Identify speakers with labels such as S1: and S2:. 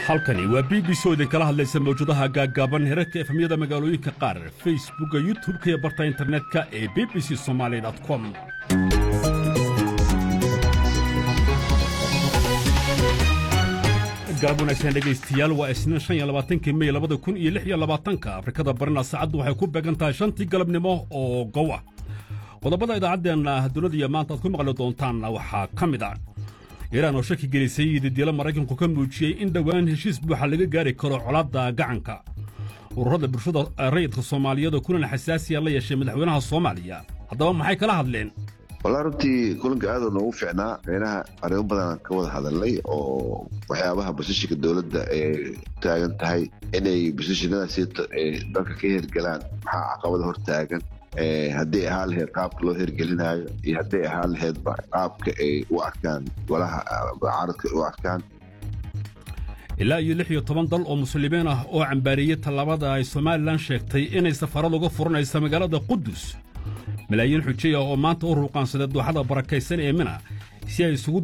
S1: halkani waa b b c oo idinkala hadlaysa mawjadaha gaaggaaban herarka efhamyada magaalooyinka qaar facebookga youtub-ka iyo barta internetka ee b b c somaali com galab wanaagsan dhegaystayaal waa isniin shan iyo labaatankii mey labada kun iyo lix iyo labaatanka afrikada barina saacaddu waxay ku beegan tahay shantii galabnimo oo gow ah qodobada idaacaddeenna dunida maanta aad ku maqli doontaanna waxaa ka mid ah iiraan oo shaki gelisay didiilo maraykanku ka muujiyey in dhowaan heshiis buuxa laga gaari karo colaadda gacanka ururada bulshada rayidka soomaaliyeed oo kulan xasaasiya la yeeshay madaxweynaha soomaaliya haddaba maxay kala hadleen
S2: wallaa runtii kulanka aaduu noogu fiicnaa meynaha arrimo badanaan ka wada hadalnay oo waxyaabaha basishinka dowladda ee taagan tahay inay basishinadaasi dalka ka hergelaan maxaa caqabada hor taagan hadday ahaan lahayd qaabka loo hergelinaayo iyo hadday ahaan lahaydba qaabka ay u arkaan golaha caaradka u arkaan
S1: ilaa iyo lix iyo toban dal oo muslimiin ah oo cambaariyey tallaabada ay somalilan sheegtay inay safarad uga furanaysa magaalada qudus malaayiin xujaya oo maanta u ruuqaansadee dooxada barakaysan ee mina si ay isugu